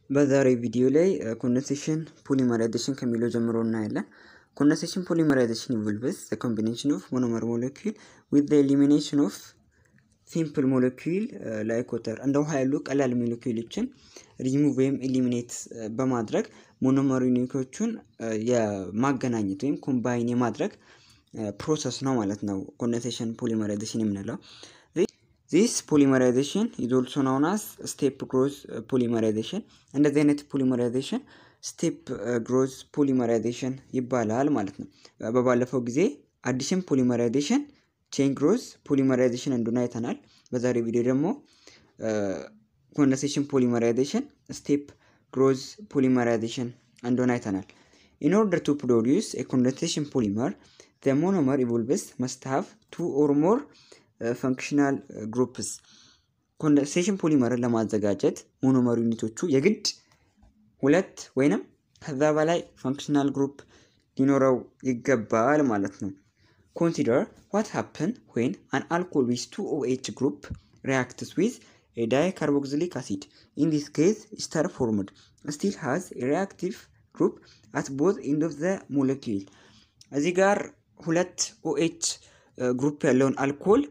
በዛሬ ቪዲዮ ላይ ኮንደንሴሽን ፖሊመራይዜሽን ከሚለው ጀምሮ እናያለን። ኮንደንሴሽን ፖሊመራይዜሽን ኢንቮልቭስ ዘ ኮምቢኔሽን ኦፍ ሞኖመር ሞለኪል ዊዝ ዘ ኤሊሚኔሽን ኦፍ ሲምፕል ሞለኪል ላይክ ወተር እንደ ውሃ ያሉ ቀላል ሞለኪሎችን ሪሙቭ ወይም ኤሊሚኔት በማድረግ ሞኖመር ዩኒቶቹን የማገናኘት ወይም ኮምባይን የማድረግ ፕሮሰስ ነው ማለት ነው። ኮንደንሴሽን ፖሊመራይዜሽን የምንለው ዚስ ፖሊመራይዜሽን ኢዝ ኦልሶ ናውን አስ ስቴፕ ግሮዝ ፖሊመራይዜሽን። እንደዚህ አይነት ፖሊመራይዜሽን ስቴፕ ግሮዝ ፖሊመራይዜሽን ይባላል ማለት ነው። በባለፈው ጊዜ አዲሽን ፖሊመራይዜሽን፣ ቼን ግሮዝ ፖሊመራይዜሽን እንደሆነ አይተናል። በዛሬ ቪዲዮ ደግሞ ኮንደንሴሽን ፖሊመራይዜሽን ስቴፕ ግሮዝ ፖሊመራይዜሽን እንደሆነ አይተናል። ኢን ኦርደር ቱ ፕሮዲውስ ኤ ኮንደንሴሽን ፖሊመር ዘ ሞኖመር ኢቮልቭስ መስት ሃቭ ቱ ኦር ሞር ፈንክሽናል ግሩፕስ ኮንደንሴሽን ፖሊመርን ለማዘጋጀት ሞኖመር ዩኒቶቹ የግድ ሁለት ወይንም ከዛ በላይ ፈንክሽናል ግሩፕ ሊኖረው ይገባል ማለት ነው። ኮንሲደር ዋት ሃፕን ዌን አን አልኮል ዊዝ ቱ ኦኤች ግሩፕ ሪያክትስ ዊዝ ኤ ዳይካርቦክሲሊክ አሲድ ኢን ዲስ ኬዝ ኢስተር ፎርምድ ስቲል ሃዝ ሪያክቲቭ ግሩፕ አት ቦዝ ኢንድ ኦፍ ዘ ሞለኪል እዚህ ጋር ሁለት ኦኤች ግሩፕ ያለውን አልኮል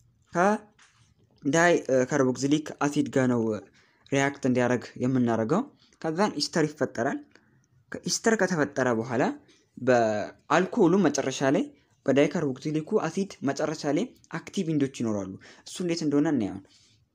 ከዳይ ካርቦክሲሊክ አሲድ ጋር ነው ሪያክት እንዲያደርግ የምናደርገው። ከዛን ኢስተር ይፈጠራል። ኢስተር ከተፈጠረ በኋላ በአልኮሉ መጨረሻ ላይ በዳይ ካርቦክሲሊኩ አሲድ መጨረሻ ላይ አክቲቭ ኢንዶች ይኖራሉ። እሱ እንዴት እንደሆነ እናየዋል።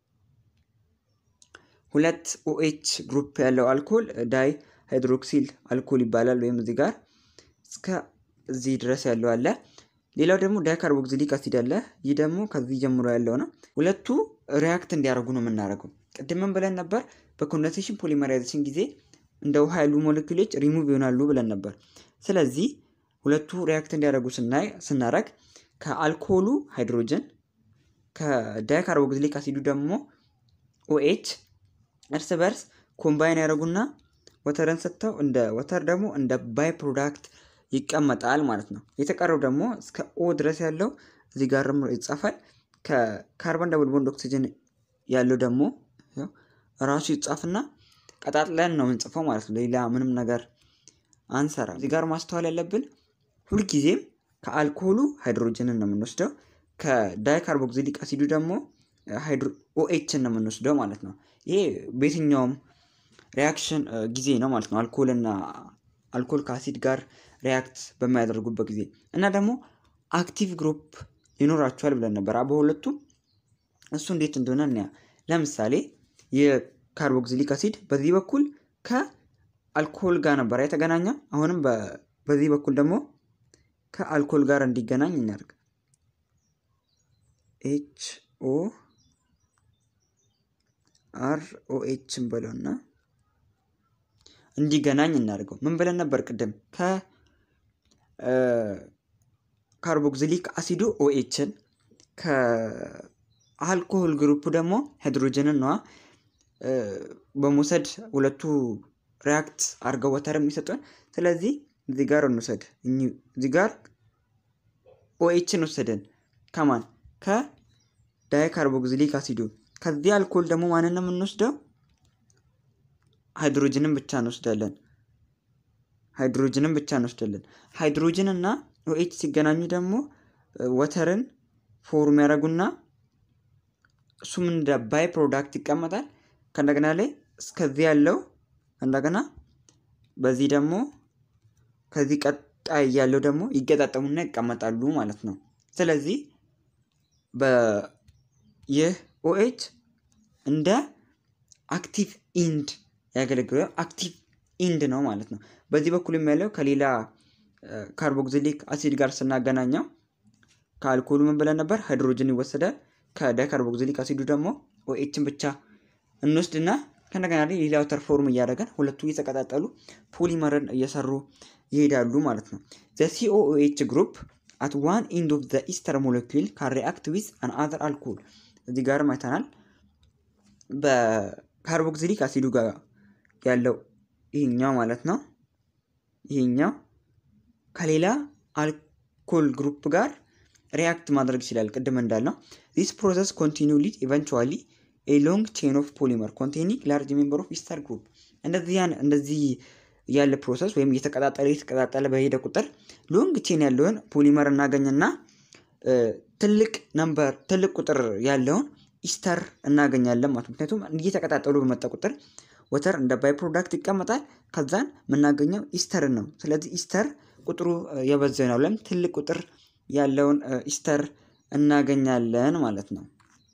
ሁለት ኦኤች ግሩፕ ያለው አልኮል ዳይ ሃይድሮክሲል አልኮል ይባላል። ወይም እዚህ ጋር እስከ እዚህ ድረስ ያለው አለ። ሌላው ደግሞ ዳይካርቦክሲሊክ አሲድ አለ። ይህ ደግሞ ከዚህ ጀምሮ ያለው ነው። ሁለቱ ሪያክት እንዲያደርጉ ነው የምናደርገው። ቅድምም ብለን ነበር በኮንደንሴሽን ፖሊመራይዜሽን ጊዜ እንደ ውሃ ያሉ ሞለኪሎች ሪሙቭ ይሆናሉ ብለን ነበር። ስለዚህ ሁለቱ ሪያክት እንዲያደርጉ ስናይ ስናደርግ ከአልኮሉ ሃይድሮጅን ከዳይካርቦክሲሊክ አሲዱ ደግሞ ኦኤች እርስ በርስ ኮምባይን ያደርጉና ወተርን ሰጥተው እንደ ወተር ደግሞ እንደ ባይ ፕሮዳክት ይቀመጣል ማለት ነው። የተቀረው ደግሞ እስከ ኦ ድረስ ያለው እዚህ ጋር ይጻፋል። ከካርቦን ደብል ቦንድ ኦክሲጅን ያለው ደግሞ ራሱ ይጻፍና ቀጣጥለን ነው የምንጽፈው ማለት ነው። ሌላ ምንም ነገር አንሰራ። እዚህ ጋር ማስተዋል ያለብን ሁልጊዜም ከአልኮሉ ሃይድሮጅንን ነው የምንወስደው፣ ከዳይካርቦክሲሊክ አሲዱ ደግሞ ኦኤችን ነው የምንወስደው ማለት ነው። ይሄ በየትኛውም ሪያክሽን ጊዜ ነው ማለት ነው። አልኮልና አልኮል ከአሲድ ጋር ሪያክት በማያደርጉበት ጊዜ እና ደግሞ አክቲቭ ግሩፕ ይኖራቸዋል ብለን ነበር በሁለቱም። እሱ እንዴት እንደሆነ እናያ። ለምሳሌ የካርቦክሲሊክ አሲድ በዚህ በኩል ከአልኮል ጋር ነበር የተገናኘው። አሁንም በዚህ በኩል ደግሞ ከአልኮል ጋር እንዲገናኝ እናደርግ። ኤች ኦ አር ኦ ኤችን በለውና እንዲገናኝ እናደርገው። ምን ብለን ነበር ቅድም? ከካርቦክሲሊክ አሲዱ ኦኤችን ከአልኮሆል ግሩፕ ደግሞ ሃይድሮጅንን ነዋ በመውሰድ ሁለቱ ሪያክት አድርገው ወተር የሚሰጡን። ስለዚህ እዚህ ጋር እንውሰድ። እዚህ ጋር ኦኤችን ወሰደን ከማን ከዳይካርቦክሲሊክ አሲዱ። ከዚህ አልኮል ደግሞ ማንን ነው የምንወስደው? ሃይድሮጅንን ብቻ እንወስዳለን። ሃይድሮጅንን ብቻ እንወስዳለን። ሃይድሮጅን እና ኦኤች ሲገናኙ ደግሞ ወተርን ፎርም ያደርጉና እሱም እንደ ባይ ፕሮዳክት ይቀመጣል። ከእንደገና ላይ እስከዚህ ያለው እንደገና በዚህ ደግሞ ከዚህ ቀጣይ ያለው ደግሞ ይገጣጠሙና ይቀመጣሉ ማለት ነው። ስለዚህ ይህ ኦኤች እንደ አክቲቭ ኢንድ ያገለግላል። አክቲቭ ኢንድ ነው ማለት ነው። በዚህ በኩል ያለው ከሌላ ካርቦክሲሊክ አሲድ ጋር ስናገናኘው ከአልኮሉ ምን ብለን ነበር? ሃይድሮጅን ይወሰዳል። ከዳይካርቦክሲሊክ አሲዱ ደግሞ ኦኤችን ብቻ እንወስድና ከእንደገና ላይ ሌላ ወተር ፎርም እያደረገን ሁለቱ እየተቀጣጠሉ ፖሊመርን እየሰሩ ይሄዳሉ ማለት ነው። ዘ ሲኦኤች ግሩፕ አት ዋን ኢንድ ኦፍ ዘ ኢስተር ሞለኪል ካን ሪአክት ዊዝ አን አዘር አልኮል እዚህ ጋርም አይተናል። በካርቦክሲሊክ አሲዱ ጋር ያለው ይሄኛው ማለት ነው። ይሄኛው ከሌላ አልኮል ግሩፕ ጋር ሪያክት ማድረግ ይችላል። ቅድም እንዳልነው ዚስ ፕሮሰስ ኮንቲኒው ሊድ ኢቨንቹዋሊ ኤ ሎንግ ቼን ኦፍ ፖሊመር ኮንቴኒንግ ላርጅ ሜምበር ኦፍ ኢስተር ግሩፕ እንደዚህ ያለ ፕሮሰስ ወይም እየተቀጣጠለ እየተቀጣጠለ በሄደ ቁጥር ሎንግ ቼን ያለውን ፖሊመር እናገኝና ትልቅ ነምበር ትልቅ ቁጥር ያለውን ኢስተር እናገኛለን ማለት ምክንያቱም እየተቀጣጠሉ በመጣ ቁጥር ወተር እንደ ባይ ፕሮዳክት ይቀመጣል። ከዛን የምናገኘው ኢስተርን ነው። ስለዚህ ኢስተር ቁጥሩ የበዛ ነው ብለን ትልቅ ቁጥር ያለውን ኢስተር እናገኛለን ማለት ነው።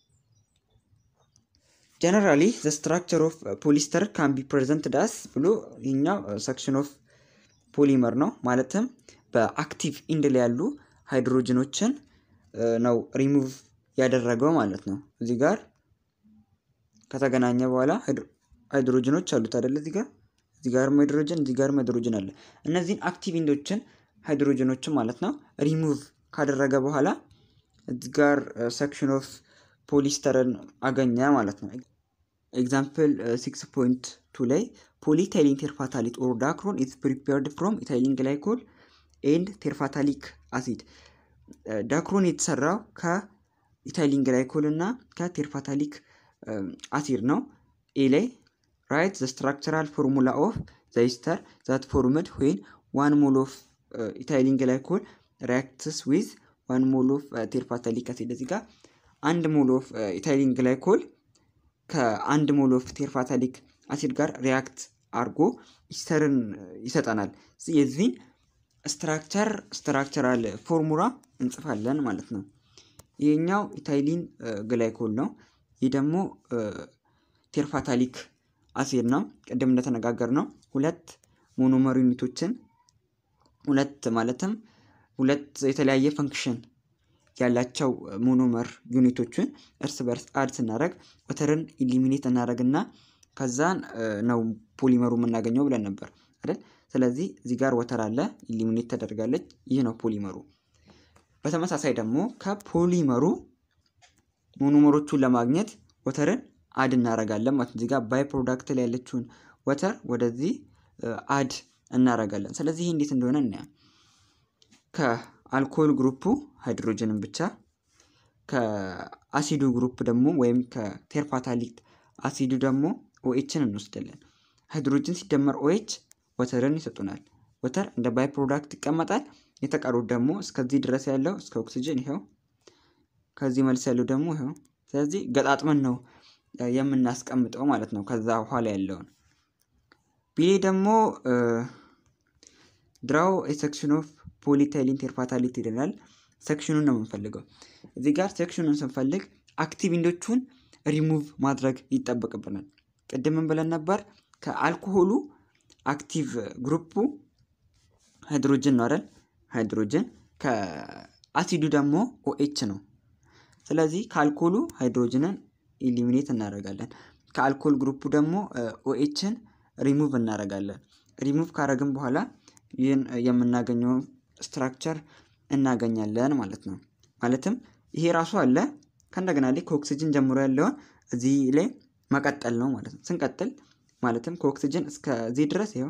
ጀነራሊ ዘ ስትራክቸር ኦፍ ፖሊስተር ካን ቢ ፕሬዘንት ዳስ ብሎ ይኛው ሰክሽን ኦፍ ፖሊመር ነው። ማለትም በአክቲቭ ኢንድ ላይ ያሉ ሃይድሮጅኖችን ነው ሪሙቭ ያደረገው ማለት ነው። እዚህ ጋር ከተገናኘ በኋላ ሃይድሮጅኖች አሉት አይደለ? እዚህ ጋር እዚህ ጋርም ሃይድሮጅን እዚህ ጋርም ሃይድሮጅን አለ። እነዚህን አክቲቭ ኢንዶችን ሃይድሮጅኖችን ማለት ነው ሪሙቭ ካደረገ በኋላ እዚህ ጋር ሰክሽን ኦፍ ፖሊስተርን አገኘ ማለት ነው። ኤግዛምፕል ሲክስ ፖይንት ቱ ላይ ፖሊታይሊን ቴርፋታሊት ኦር ዳክሮን ኢዝ ፕሪፔርድ ፍሮም ኢታይሊን ግላይኮል ኤንድ ቴርፋታሊክ አሲድ። ዳክሮን የተሰራው ከኢታይሊን ግላይኮል እና ከቴርፋታሊክ አሲድ ነው። ኤ ላይ ራይት ዘ ስትራክቸራል ፎርሙላ ኦፍ ዘ ኢስተር ዛት ፎርምድ ዌን ዋን ሞል ኦፍ ኢታይሊን ግላይኮል ሪያክትስ ዊዝ ዋን ሞል ኦፍ ቴርፋታሊክ አሲድ እዚህ ጋር አንድ ሞል ኦፍ ኢታይሊን ግላይኮል ከአንድ ሞል ኦፍ ቴርፋታሊክ አሲድ ጋር ሪያክት አድርጎ ኢስተርን ይሰጠናል። የዚህን ስትራክቸር ስትራክቸራል ፎርሙላ እንጽፋለን ማለት ነው። ይህኛው ኢታይሊን ግላይኮል ነው። ይህ ደግሞ ቴርፋታሊክ አሲድ ነው። ቅድም እንደተነጋገር ነው ሁለት ሞኖመር ዩኒቶችን ሁለት ማለትም ሁለት የተለያየ ፈንክሽን ያላቸው ሞኖመር ዩኒቶችን እርስ በርስ አድ ስናደረግ ወተርን ኢሊሚኔት እናደረግና ከዛን ነው ፖሊመሩ የምናገኘው ብለን ነበር አይደል? ስለዚህ እዚህ ጋር ወተር አለ፣ ኢሊሚኔት ተደርጋለች። ይህ ነው ፖሊመሩ። በተመሳሳይ ደግሞ ከፖሊመሩ ሞኖመሮቹን ለማግኘት ወተርን አድ እናደርጋለን ማለት እዚህ ጋር ባይ ፕሮዳክት ላይ ያለችውን ወተር ወደዚህ አድ እናደርጋለን። ስለዚህ ይህ እንዴት እንደሆነ እናያ ከአልኮል ግሩፑ ሃይድሮጅንን ብቻ ከአሲዱ ግሩፕ ደግሞ ወይም ከቴርፓታሊክ አሲዱ ደግሞ ኦኤችን እንወስዳለን። ሃይድሮጅን ሲደመር ኦኤች ወተርን ይሰጡናል። ወተር እንደ ባይ ፕሮዳክት ይቀመጣል። የተቀሩት ደግሞ እስከዚህ ድረስ ያለው እስከ ኦክሲጅን ይኸው፣ ከዚህ መልስ ያለው ደግሞ ይኸው። ስለዚህ ገጣጥመን ነው የምናስቀምጠው ማለት ነው። ከዛ በኋላ ያለውን ቢሌ ደግሞ ድራው ሴክሽን ኦፍ ፖሊታይሊን ቴርፓታሊት ይለናል። ሴክሽኑን ነው የምንፈልገው። እዚህ ጋር ሴክሽኑን ስንፈልግ አክቲቭ ኢንዶቹን ሪሙቭ ማድረግ ይጠበቅብናል። ቅድምን ብለን ነበር ከአልኮሆሉ አክቲቭ ግሩፑ ሃይድሮጅን ነው አይደል? ሃይድሮጅን ከአሲዱ ደግሞ ኦኤች ነው። ስለዚህ ከአልኮሉ ሃይድሮጅንን ኢሊሚኔት እናደርጋለን። ከአልኮል ግሩፑ ደግሞ ኦኤችን ሪሙቭ እናደርጋለን። ሪሙቭ ካደረግን በኋላ ይህን የምናገኘውን ስትራክቸር እናገኛለን ማለት ነው። ማለትም ይሄ ራሱ አለ ከእንደገና ላይ ከኦክሲጅን ጀምሮ ያለውን እዚህ ላይ መቀጠል ነው ማለት ነው። ስንቀጥል ማለትም ከኦክሲጅን እስከዚህ ድረስ ይኸው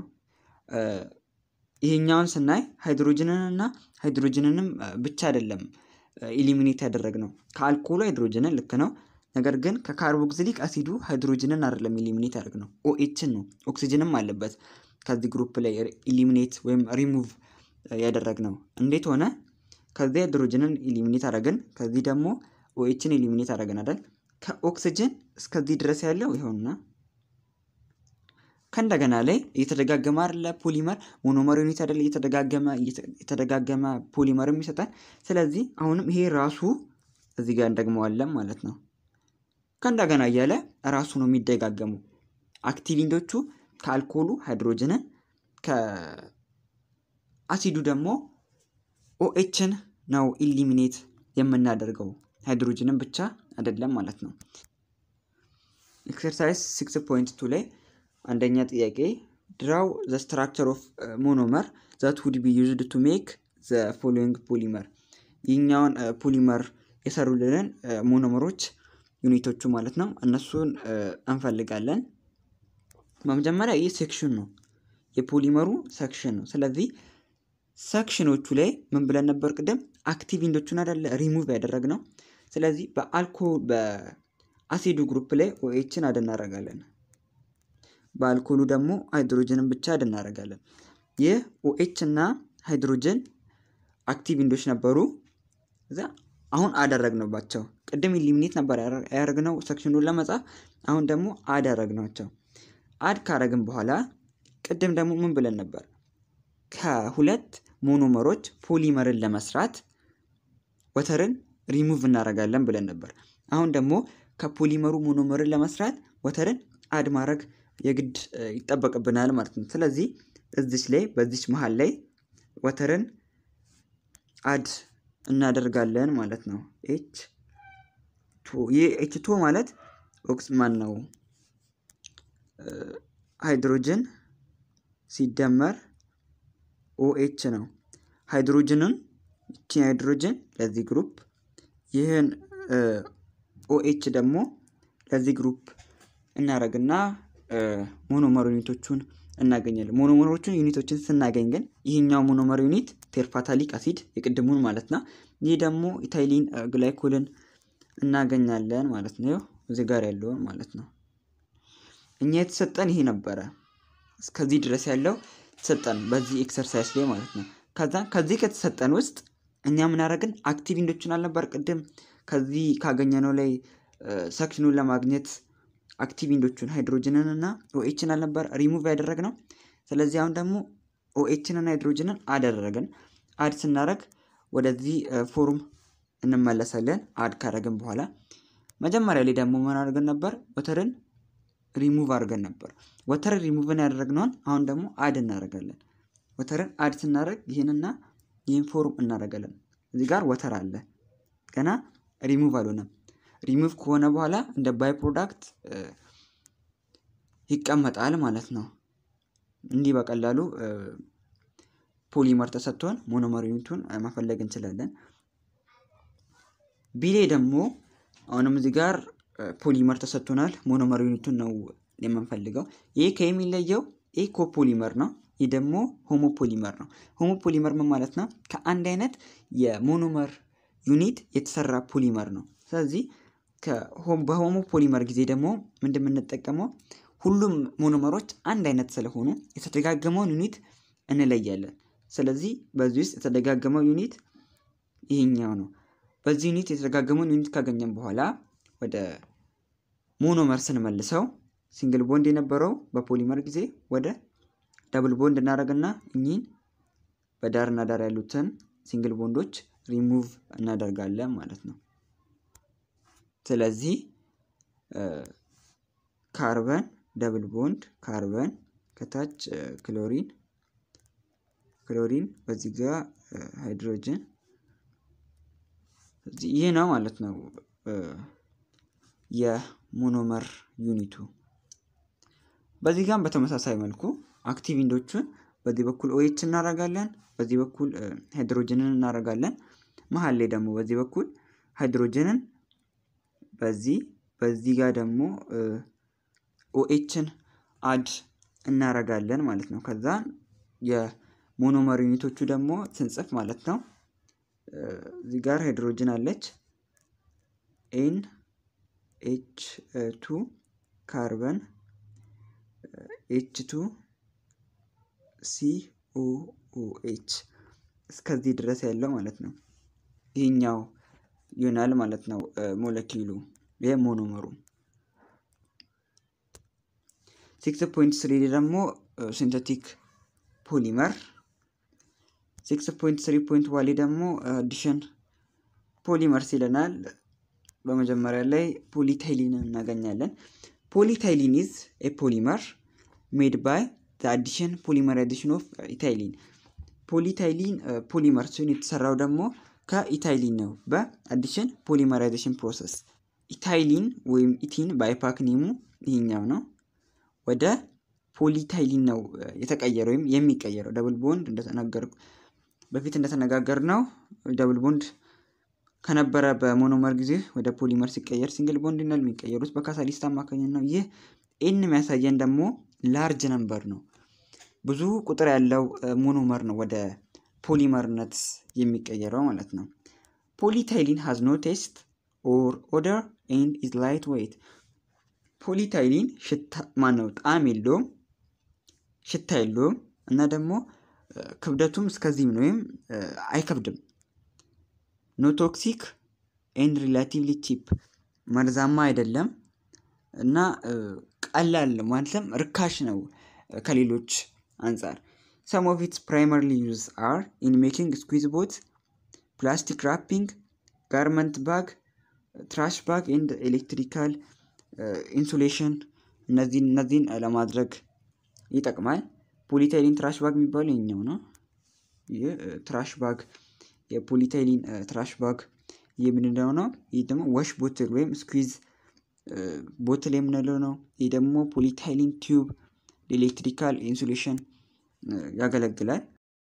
ይሄኛውን ስናይ ሃይድሮጅንን እና ሃይድሮጅንንም ብቻ አይደለም ኢሊሚኔት ያደረግነው ከአልኮሉ ሃይድሮጅንን ልክ ነው። ነገር ግን ከካርቦክሲሊክ አሲዱ ሃይድሮጅንን አይደለም ኢሊሚኔት ያደርግነው ኦኤችን ነው። ኦክሲጅንም አለበት ከዚህ ግሩፕ ላይ ኢሊሚኔት ወይም ሪሙቭ ያደረግነው እንዴት ሆነ? ከዚህ ሃይድሮጅንን ኢሊሚኔት አደረግን፣ ከዚህ ደግሞ ኦኤችን ኢሊሚኔት አደረግን አይደል? ከኦክሲጅን እስከዚህ ድረስ ያለው ይኸውና ከእንደገና ላይ እየተደጋገመ አይደለ ፖሊመር ሞኖመር ዩኒት አይደለ እየተደጋገመ እየተደጋገመ ፖሊመርም ይሰጣል። ስለዚህ አሁንም ይሄ ራሱ እዚህ ጋር እንደግመዋለን ማለት ነው። ከእንደገና እያለ ራሱ ነው የሚደጋገሙ አክቲቪንዶቹ ከአልኮሉ ሃይድሮጅንን ከአሲዱ ደግሞ ኦኤችን ነው ኢሊሚኔት የምናደርገው ሃይድሮጅንን ብቻ አይደለም ማለት ነው። ኤክሰርሳይዝ ሲክስ ፖይንት ቱ ላይ አንደኛ ጥያቄ ድራው ዘ ስትራክቸር ኦፍ ሞኖመር ዛት ውድ ቢ ዩዝድ ቱ ሜክ ዘ ፎሎዊንግ ፖሊመር ይህኛውን ፖሊመር የሰሩልንን ሞኖመሮች ዩኒቶቹ ማለት ነው እነሱን እንፈልጋለን። በመጀመሪያ ይህ ሴክሽን ነው የፖሊመሩ ሴክሽን ነው። ስለዚህ ሴክሽኖቹ ላይ ምን ብለን ነበር ቅድም? አክቲቭ ኢንዶቹን አይደለ ሪሙቭ ያደረግነው። ስለዚህ በአልኮል አሲዱ ግሩፕ ላይ ኦኤችን አድ እናደርጋለን። በአልኮሉ ደግሞ ሃይድሮጅንን ብቻ አድ እናደርጋለን። ይህ ኦኤች እና ሃይድሮጅን አክቲቭ ኢንዶች ነበሩ። እዛ አሁን አደረግንባቸው። ቅድም ኢሊሚኔት ነበር ያደረግነው ሰክሽኑን ለመጻፍ፣ አሁን ደግሞ አደረግናቸው። አድ ካረግን በኋላ ቅድም ደግሞ ምን ብለን ነበር? ከሁለት ሞኖመሮች ፖሊመርን ለመስራት ወተርን ሪሙቭ እናደርጋለን ብለን ነበር። አሁን ደግሞ ከፖሊመሩ ሞኖመርን ለመስራት ወተርን አድ ማድረግ የግድ ይጠበቅብናል ማለት ነው። ስለዚህ እዚች ላይ በዚች መሀል ላይ ወተርን አድ እናደርጋለን ማለት ነው። ኤች ቱ ይህ ኤች ቱ ማለት ኦክስ ማን ነው ሃይድሮጅን ሲደመር ኦኤች ነው። ሃይድሮጅንን ይችን ሃይድሮጅን ለዚህ ግሩፕ ይህን ኦኤች ደግሞ ለዚህ ግሩፕ እናደርግና ሞኖመር ዩኒቶቹን እናገኛለን። ሞኖመሮቹን ዩኒቶችን ስናገኝ ግን ይህኛው ሞኖመር ዩኒት ቴርፓታሊክ አሲድ የቅድሙን ማለት ነው። ይህ ደግሞ ኢታይሊን ግላይኮልን እናገኛለን ማለት ነው። እዚህ ጋር ያለውን ማለት ነው። እኛ የተሰጠን ይሄ ነበረ። እስከዚህ ድረስ ያለው ተሰጠን በዚህ ኤክሰርሳይዝ ላይ ማለት ነው። ከዛ ከዚህ ከተሰጠን ውስጥ እኛ ምናደረግን አክቲቭ ኢንዶችን አልነበር ቅድም ከዚህ ካገኘነው ላይ ሰክሽኑን ለማግኘት አክቲቭ ኢንዶቹን ሃይድሮጅንን እና ኦኤችን አልነበር ሪሙቭ ያደረግነው። ስለዚህ አሁን ደግሞ ኦኤችን እና ሃይድሮጅንን አደረግን። አድ ስናደረግ ወደዚህ ፎርም እንመለሳለን። አድ ካደረግን በኋላ መጀመሪያ ላይ ደግሞ ምን አድርገን ነበር? ወተርን ሪሙቭ አድርገን ነበር። ወተርን ሪሙቭን ያደረግነውን አሁን ደግሞ አድ እናደርጋለን። ወተርን አድ ስናደርግ ይህንና ይህን ፎርም እናደርጋለን። እዚህ ጋር ወተር አለ ገና ሪሙቭ አልሆነም። ሪሙቭ ከሆነ በኋላ እንደ ባይ ፕሮዳክት ይቀመጣል ማለት ነው። እንዲህ በቀላሉ ፖሊመር ተሰጥቶን ሞኖመር ዩኒቱን መፈለግ እንችላለን። ቢሌ ደግሞ አሁንም እዚህ ጋር ፖሊመር ተሰጥቶናል። ሞኖመር ዩኒቱን ነው የምንፈልገው። ይህ ከሚለየው ይህ ኮፖሊመር ነው። ይህ ደግሞ ሆሞፖሊመር ነው። ሆሞፖሊመር ምን ማለት ነው? ከአንድ አይነት የሞኖመር ዩኒት የተሰራ ፖሊመር ነው። ስለዚህ በሆሞ ፖሊመር ጊዜ ደግሞ ምንድን የምንጠቀመው ሁሉም ሞኖመሮች አንድ አይነት ስለሆኑ የተደጋገመውን ዩኒት እንለያለን። ስለዚህ በዚህ ውስጥ የተደጋገመው ዩኒት ይሄኛው ነው። በዚህ ዩኒት የተደጋገመውን ዩኒት ካገኘን በኋላ ወደ ሞኖመር ስንመልሰው ሲንግል ቦንድ የነበረው በፖሊመር ጊዜ ወደ ደብል ቦንድ እናደርግና እኚህን በዳርና ዳር ያሉትን ሲንግል ቦንዶች ሪሙቭ እናደርጋለን ማለት ነው። ስለዚህ ካርበን ደብል ቦንድ ካርበን ከታች ክሎሪን ክሎሪን በዚህ ጋር ሃይድሮጅን ይህ ነው ማለት ነው የሞኖመር ዩኒቱ። በዚህ ጋር በተመሳሳይ መልኩ አክቲቭ ኢንዶቹን በዚህ በኩል ኦኤች እናደርጋለን፣ በዚህ በኩል ሃይድሮጅንን እናደርጋለን። መሀል ላይ ደግሞ በዚህ በኩል ሃይድሮጅንን በዚህ በዚህ ጋር ደግሞ ኦኤችን አድ እናረጋለን ማለት ነው። ከዛ የሞኖመር ዩኒቶቹ ደግሞ ስንጽፍ ማለት ነው እዚህ ጋር ሃይድሮጅን አለች ኤን ኤች ቱ ካርበን ኤች ቱ ሲ ኦ ኦ ኤች እስከዚህ ድረስ ያለው ማለት ነው። ይህኛው ይሆናል ማለት ነው ሞለኪሉ ይህ ሞኖመሩ። ሲክስ ፖይንት ስሪ ደግሞ ሲንተቲክ ፖሊመር፣ ሲክስ ፖይንት ስሪ ፖይንት ዋሌ ደግሞ አዲሽን ፖሊመርስ ይለናል። በመጀመሪያ ላይ ፖሊታይሊን እናገኛለን። ፖሊታይሊን ኢዝ ኤ ፖሊመር ሜድ ባይ አዲሽን ፖሊመራይዜሽን ኦፍ ኢታይሊን። ፖሊታይሊን ፖሊመር ሲሆን የተሰራው ደግሞ ከኢታይሊን ነው በአዲሽን ፖሊመራይዜሽን ፕሮሰስ። ኢታይሊን ወይም ኢቲን በአይፓክ ኔሙ ይሄኛው ነው። ወደ ፖሊታይሊን ነው የተቀየረ ወይም የሚቀየረው። ደብል ቦንድ እንደተናገር በፊት እንደተነጋገር ነው ደብል ቦንድ ከነበረ በሞኖመር ጊዜ ወደ ፖሊመር ሲቀየር ሲንግል ቦንድ ነው የሚቀየሩት በካታሊስት አማካኝነት ነው። ይህ ኤን የሚያሳየን ደግሞ ላርጅ ነምበር ነው። ብዙ ቁጥር ያለው ሞኖመር ነው ወደ ፖሊመርነት የሚቀየረው ማለት ነው። ፖሊታይሊን ሃዝ ኖ ቴስት ኦር ኦደር ኤንድ ኢዝ ላይት ዌይት። ፖሊታይሊን ሽታ ማነው ጣዕም የለውም፣ ሽታ የለውም እና ደግሞ ክብደቱም እስከዚህም ነው ወይም አይከብድም። ኖ ቶክሲክ ኤንድ ሪላቲቭሊ ቺፕ መርዛማ አይደለም እና ቀላል ማለትም ርካሽ ነው ከሌሎች አንጻር። ሰም ኦፍ ኢትስ ፕራይመርሊ ዩዝ አር ኢን ሜኪንግ ስኩዊዝ ቦት፣ ፕላስቲክ ራፒንግ፣ ጋርመንት ባግ፣ ትራሽ ባግ ኤንድ ኤሌክትሪካል ኢንሱሌሽን እነዚህን እነዚህን ለማድረግ ይጠቅማል። ፖሊታይሊን ትራሽ ባግ የሚባለው የኛው ነው። ይህ ትራሽ ባግ የፖሊታይሊን ትራሽ ባግ የምንለው ነው። ይህ ደግሞ ዋሽ ቦትል ወይም ስኩዊዝ ቦትል የምንለው ነው። ይህ ደግሞ ፖሊታይሊን ቲዩብ ኤሌክትሪካል ኢንሱሌሽን ያገለግላል።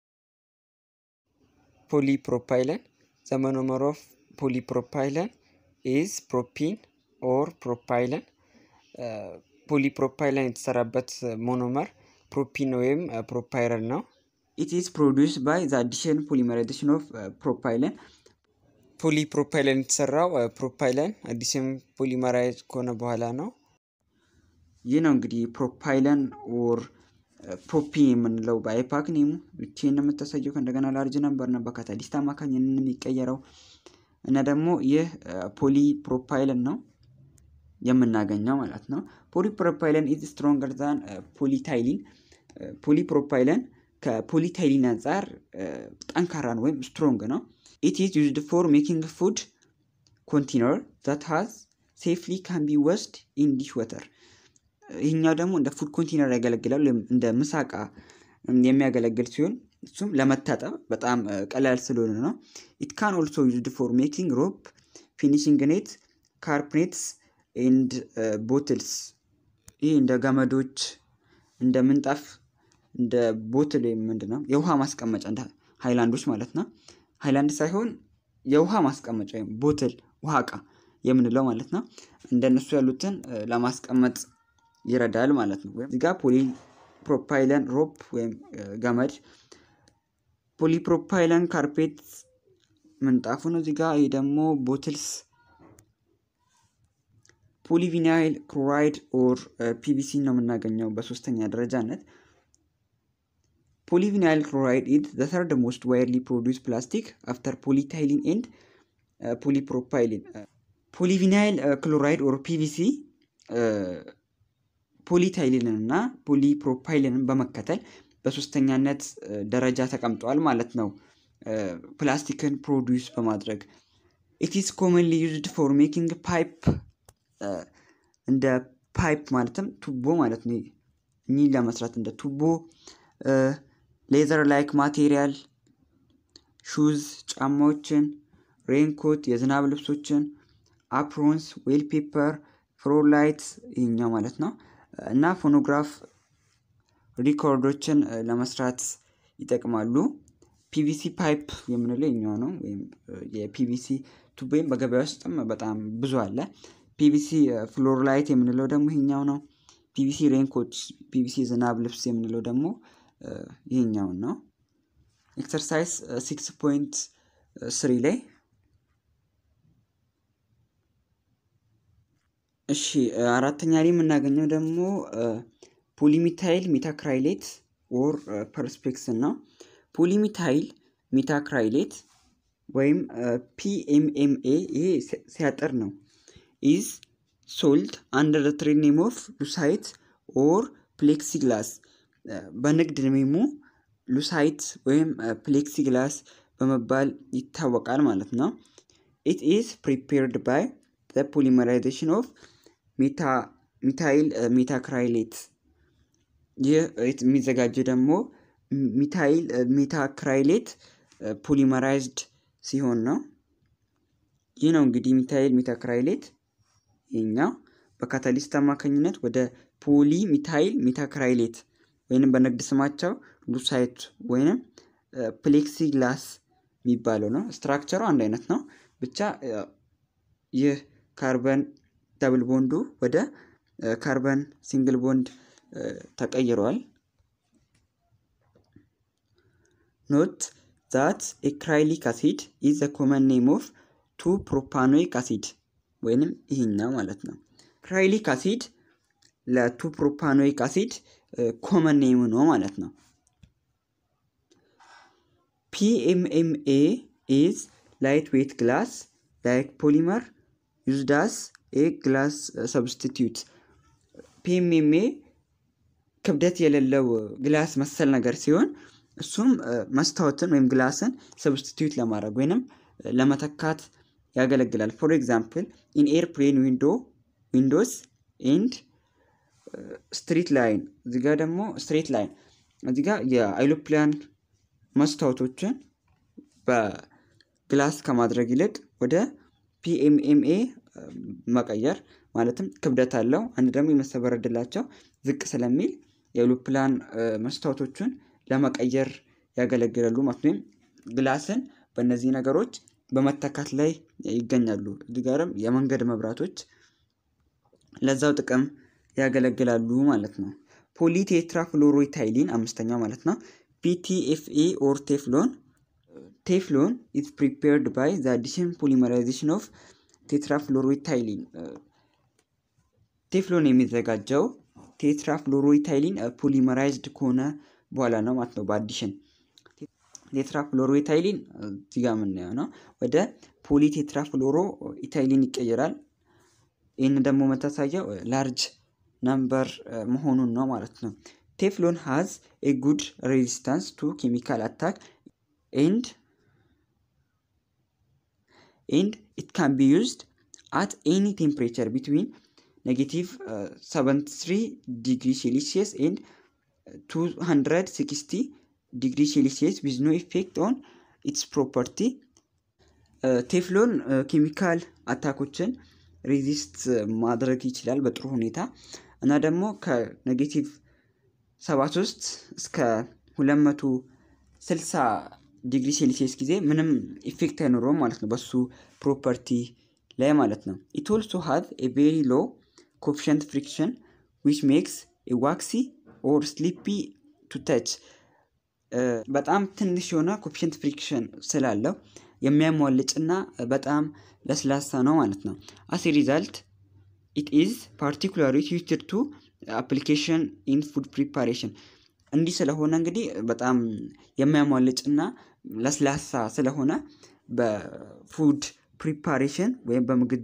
ፖሊፕሮፓይለን ዘ ሞኖመር ኦፍ ፖሊፕሮፓይለን ኢዝ ፕሮፒን ኦር ፕሮፓይለን። ፖሊፕሮፓይለን የተሰራበት ሞኖመር ፕሮፒን ወይም ፕሮፓይረን ነው። ኢት ኢዝ ፕሮዲውስ ባይ ዘ አዲሽን ፖሊመራይዜሽን ኦፍ ፕሮፓይለን። ፖሊፕሮፓይለን የተሰራው ፕሮፓይለን አዲስም ፖሊመራይዝ ከሆነ በኋላ ነው። ይህ ነው እንግዲህ ፕሮፓይለን ኦር ፕሮፒን የምንለው በአይፓክ ኔሙ ብቻን የምታሳየው ከእንደገና ላርጅ ነበር ነው በካታሊስት አማካኝነት የሚቀየረው እና ደግሞ ይህ ፖሊ ፕሮፓይለን ነው የምናገኘው ማለት ነው። ፖሊፕሮፓይለን ኢዝ ስትሮንገር ዛን ፖሊታይሊን። ፖሊፕሮፓይለን ከፖሊታይሊን አንጻር ጠንካራ ነው ወይም ስትሮንግ ነው። ኢት ኢዝ ዩዝድ ፎር ሜኪንግ ፉድ ኮንቴነር ዛት ሃዝ ሴፍሊ ካን ቢ ወስድ ኢን ዲሽ ወተር። ይህኛው ደግሞ እንደ ፉድ ኮንቴነር ያገለግላል ወይም እንደ ምሳቃ የሚያገለግል ሲሆን እሱም ለመታጠብ በጣም ቀላል ስለሆነ ነው። ኢት ካን ኦልሶ ዩዝድ ፎር ሜኪንግ ሮፕ፣ ፊኒሽንግ ኔት፣ ካርፕኔትስ ኤንድ ቦትልስ። ይህ እንደ ገመዶች፣ እንደ ምንጣፍ፣ እንደ ቦትል ወይም ምንድን ነው የውሃ ማስቀመጫ እንደ ሃይላንዶች ማለት ነው። ሃይላንድ ሳይሆን የውሃ ማስቀመጫ ወይም ቦትል ውሃ እቃ የምንለው ማለት ነው። እንደነሱ ያሉትን ለማስቀመጥ ይረዳል ማለት ነው። ወይም እዚጋ ፖሊ ፕሮፓይለን ሮፕ ወይም ገመድ፣ ፖሊፕሮፓይለን ካርፔት ምንጣፉ ነው። እዚጋ ይህ ደግሞ ቦትልስ ፖሊቪናይል ክሎራይድ ኦር ፒቪሲ ነው የምናገኘው በሶስተኛ ደረጃነት። ፖሊቪናይል ክሎራይድ ኢዝ ዘ ተርድ ሞስት ዋይድሊ ፕሮዲውስ ፕላስቲክ አፍተር ፖሊታይሊን ኤንድ ፖሊፕሮፓይሊን። ፖሊቪናይል ክሎራይድ ኦር ፒቪሲ ፖሊታይሊንን እና ፖሊፕሮፓይሊንን በመከተል በሶስተኛነት ደረጃ ተቀምጠዋል ማለት ነው። ፕላስቲክን ፕሮዲውስ በማድረግ ኢት ኢዝ ኮመንሊ ዩዝድ ፎር ሜኪንግ ፓይፕ እንደ ፓይፕ ማለትም ቱቦ ማለት ነው። እኚህን ለመስራት እንደ ቱቦ፣ ሌዘር ላይክ ማቴሪያል፣ ሹዝ ጫማዎችን፣ ሬንኮት የዝናብ ልብሶችን፣ አፕሮንስ፣ ዌል ፔፐር፣ ፍሮላይት ይህኛው ማለት ነው እና ፎኖግራፍ ሪኮርዶችን ለመስራት ይጠቅማሉ። ፒቪሲ ፓይፕ የምንለው ይኛው ነው። ወይም የፒቪሲ ቱቦ ወይም በገበያ ውስጥም በጣም ብዙ አለ። ፒቪሲ ፍሎር ላይት የምንለው ደግሞ ይሄኛው ነው። ፒቪሲ ሬንኮት፣ ፒቪሲ ዝናብ ልብስ የምንለው ደግሞ ይሄኛውን ነው። ኤክሰርሳይዝ ሲክስ ፖይንት ስሪ ላይ እሺ አራተኛ ላይ የምናገኘው ደግሞ ፖሊሚታይል ሜታክራይሌት ኦር ፐርስፔክስን ነው። ፖሊሚታይል ሜታክራይሌት ወይም ፒኤምኤምኤ ይሄ ሲያጠር ነው ኢዝ ሶልድ አንደር ትሬድ ኔም ኦፍ ሉሳይት ኦር ፕሌክሲግላስ በንግድ ኔሙ ሉሳይት ወይም ፕሌክሲግላስ በመባል ይታወቃል ማለት ነው። ኢት ኢዝ ፕሪፔርድ ባይ ፖሊመራይዜሽን ኦፍ ሚታይል ሜታክራይሌት ይህ የሚዘጋጀው ደግሞ ሚታይል ሜታክራይሌት ፖሊመራይዝድ ሲሆን ነው። ይህ ነው እንግዲህ ሚታይል ሜታክራይሌት ይኛው በካታሊስት አማካኝነት ወደ ፖሊ ሚታይል ሜታክራይሌት ወይንም በንግድ ስማቸው ሉሳይት ወይንም ፕሌክሲግላስ የሚባለው ነው። ስትራክቸሩ አንድ አይነት ነው። ብቻ ይህ ካርበን ደብል ቦንዱ ወደ ካርበን ሲንግል ቦንድ ተቀይረዋል። ኖት ዛት ኤክራይሊክ አሲድ ኢዝ ዘ ኮመን ኔም ኦፍ ቱ ፕሮፓኖይክ አሲድ ወይንም ይህኛው ማለት ነው። ክራይሊክ አሲድ ለቱ ፕሮፓኖይክ አሲድ ኮመን ኔም ነው ማለት ነው። ፒኤምኤምኤ ኢዝ ላይት ዌት ግላስ ላይክ ፖሊመር ዩዝድ አስ ኤ ግላስ ሰብስቲትዩት። ፒኤምኤምኤ ክብደት የሌለው ግላስ መሰል ነገር ሲሆን እሱም መስታወትን ወይም ግላስን ሰብስቲትዩት ለማድረግ ወይንም ለመተካት ያገለግላል። ፎር ኤግዛምፕል ኢን ኤርፕሌን ዊንዶ ዊንዶስ ኤንድ ስትሪት ላይን እዚጋ ደግሞ ስትሬት ላይን እዚጋ የአይሮፕላን መስታወቶችን በግላስ ከማድረግ ይልቅ ወደ ፒኤምኤምኤ መቀየር ማለትም ክብደት አለው አንድ ደግሞ የመሰበር እድላቸው ዝቅ ስለሚል የአይሮፕላን መስታወቶችን ለመቀየር ያገለግላሉ ማለት ወይም ግላስን በእነዚህ ነገሮች በመተካት ላይ ይገኛሉ። እዚህ ጋርም የመንገድ መብራቶች ለዛው ጥቅም ያገለግላሉ ማለት ነው። ፖሊቴትራፍሎሮይታይሊን አምስተኛው ማለት ነው። ፒቲኤፍኤ ኦር ቴፍሎን ቴፍሎን ኢዝ ፕሪፔርድ ባይ ዘ አዲሽን ፖሊመራይዜሽን ኦፍ ቴትራፍሎሮይታይሊን ቴፍሎን የሚዘጋጀው ቴትራፍሎሮይታይሊን ፖሊመራይዝድ ከሆነ በኋላ ነው ማለት ነው። በአዲሽን ቴትራፍሎሮይታይሊን እዚጋ የምናየው ነው። ወደ ፖሊቴትራፍሎሮ ኢታይሊን ይቀየራል። ይህን ደግሞ መታሳያው ላርጅ ነምበር መሆኑን ነው ማለት ነው። ቴፍሎን ሃዝ ኤ ጉድ ሬዚስታንስ ቱ ኬሚካል አታክ ኤንድ ኤንድ ኢት ካን ቢ ዩዝድ አት ኤኒ ቴምፕሬቸር ቢትዊን ኔጌቲቭ 73 ዲግሪ ሴልሲየስ ኤንድ 260 ዲግሪ ሴልሲየስ ዊዝ ኖ ኢፌክት ኦን ኢትስ ፕሮፐርቲ። ቴፍሎን ኬሚካል አታኮችን ሬዚስት ማድረግ ይችላል በጥሩ ሁኔታ እና ደግሞ ከኔጌቲቭ 73 እስከ 260 ዲግሪ ሴልሲየስ ጊዜ ምንም ኢፌክት አይኖረውም ማለት ነው በሱ ፕሮፐርቲ ላይ ማለት ነው። ኢት ኦልሶ ሃቭ ኤ ቬሪ ሎ ኮፊሸንት ፍሪክሽን ዊች ሜክስ ኤ ዋክሲ ኦር ስሊፒ ቱ ተች በጣም ትንሽ የሆነ ኮፊሸንት ፍሪክሽን ስላለው የሚያሟልጭና በጣም ለስላሳ ነው ማለት ነው። አስ ሪዛልት ኢት ኢዝ ፓርቲኩላሪ ዩዝድ ቱ አፕሊኬሽን ኢን ፉድ ፕሪፓሬሽን እንዲህ ስለሆነ እንግዲህ በጣም የሚያሟልጭና ለስላሳ ስለሆነ በፉድ ፕሪፓሬሽን ወይም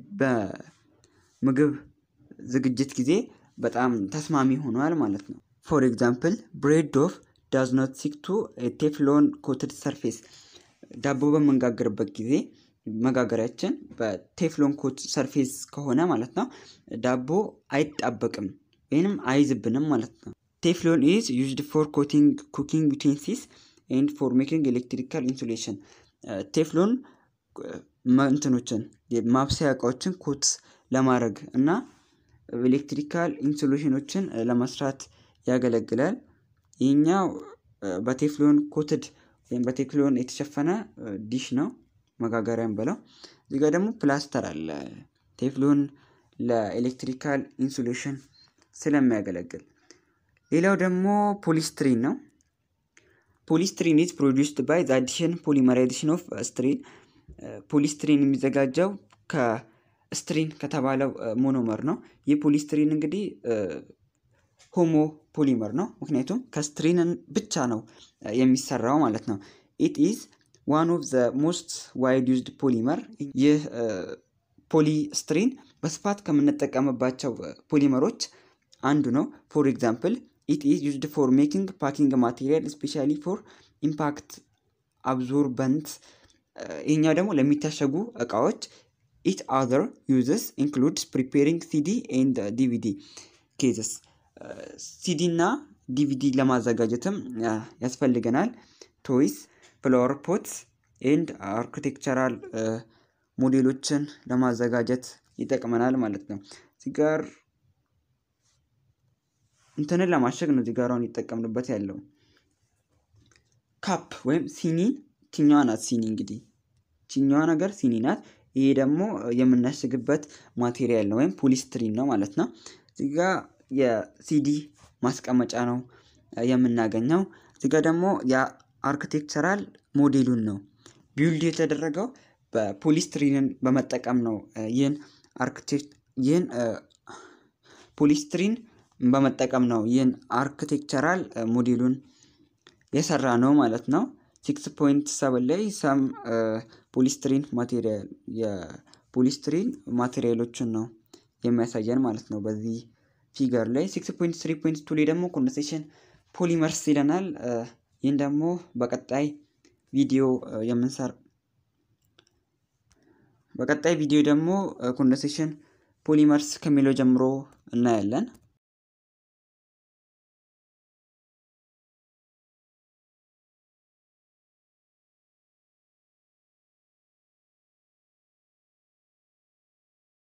በምግብ ዝግጅት ጊዜ በጣም ተስማሚ ሆኗል ማለት ነው። ፎር ኤግዛምፕል ብሬድ ዶፍ ዳዝ ኖት ሲክ ቱ ቴፍሎን ኮትድ ሰርፌስ ዳቦ በምንጋግርበት ጊዜ መጋገሪያችን በቴፍሎን ኮት ሰርፌስ ከሆነ ማለት ነው ዳቦ አይጣበቅም ወይንም አይዝብንም ማለት ነው። ቴፍሎን ኢዝ ዩዝድ ፎር ኮቲንግ ኩኪንግ ዩቴንሲስ ኤንድ ፎር ሜኪንግ ኤሌክትሪካል ኢንሱሌሽን ቴፍሎን እንትኖችን ማብሰያ እቃዎችን ኮት ለማድረግ እና ኤሌክትሪካል ኢንሱሌሽኖችን ለመስራት ያገለግላል። ይህኛው በቴፍሎን ኮትድ ወይም በቴፍሎን የተሸፈነ ዲሽ ነው መጋገሪያም ብለው እዚህ ጋር ደግሞ ፕላስተር አለ ቴፍሎን ለኤሌክትሪካል ኢንሱሌሽን ስለሚያገለግል። ሌላው ደግሞ ፖሊስትሪን ነው። ፖሊስትሪን ኢዝ ፕሮዲውስድ ባይ ዘ አዲሽን ፖሊመራይዜሽን ኦፍ ስትሪን። ፖሊስትሪን የሚዘጋጀው ከስትሪን ከተባለው ሞኖመር ነው። ይህ ፖሊስትሪን እንግዲህ ሆሞ ፖሊመር ነው። ምክንያቱም ከስትሪንን ብቻ ነው የሚሰራው ማለት ነው። ኢት ኢዝ ዋን ኦፍ ዘ ሞስት ዋይድ ዩዝድ ፖሊመር። ይህ ፖሊስትሪን በስፋት ከምንጠቀምባቸው ፖሊመሮች አንዱ ነው። ፎር ኤግዛምፕል ኢት ኢዝ ዩዝድ ፎር ሜኪንግ ፓኪንግ ማቴሪያል ስፔሻሊ ፎር ኢምፓክት አብዞርበንት። ይህኛው ደግሞ ለሚታሸጉ እቃዎች። ኢት አዘር ዩዝስ ኢንክሉድስ ፕሪፔሪንግ ሲዲ ኤንድ ዲቪዲ ኬዝስ ሲዲ እና ዲቪዲ ለማዘጋጀትም ያስፈልገናል። ቶይስ፣ ፍላወር ፖትስ ኤንድ አርኪቴክቸራል ሞዴሎችን ለማዘጋጀት ይጠቅመናል ማለት ነው። እዚህ ጋር እንትንን ለማሸግ ነው እዚህ ጋር አሁን ይጠቀምንበት ያለው ካፕ ወይም ሲኒን ችኛዋ ናት። ሲኒ እንግዲህ ችኛዋ ነገር ሲኒ ናት። ይሄ ደግሞ የምናሽግበት ማቴሪያል ነው ወይም ፖሊስትሪን ነው ማለት ነው። እዚህ ጋ የሲዲ ማስቀመጫ ነው የምናገኘው። እዚህ ጋ ደግሞ የአርክቴክቸራል ሞዴሉን ነው ቢውልድ የተደረገው በፖሊስትሪንን በመጠቀም ነው። ይህን አርክቴክት ይህን ፖሊስትሪን በመጠቀም ነው ይህን አርክቴክቸራል ሞዴሉን የሰራ ነው ማለት ነው። ሲክስ ፖይንት ሰቨን ላይ ሰም ፖሊስትሪን ማቴሪያል የፖሊስትሪን ማቴሪያሎችን ነው የሚያሳየን ማለት ነው። በዚህ ፊገር ላይ ሲክስ ፖይንት ስሪ ፖይንት ቱ ላይ ደግሞ ኮንደንሴሽን ፖሊመርስ ይለናል። ይህን ደግሞ በቀጣይ ቪዲዮ የምንሰር በቀጣይ ቪዲዮ ደግሞ ኮንደንሴሽን ፖሊመርስ ከሚለው ጀምሮ እናያለን።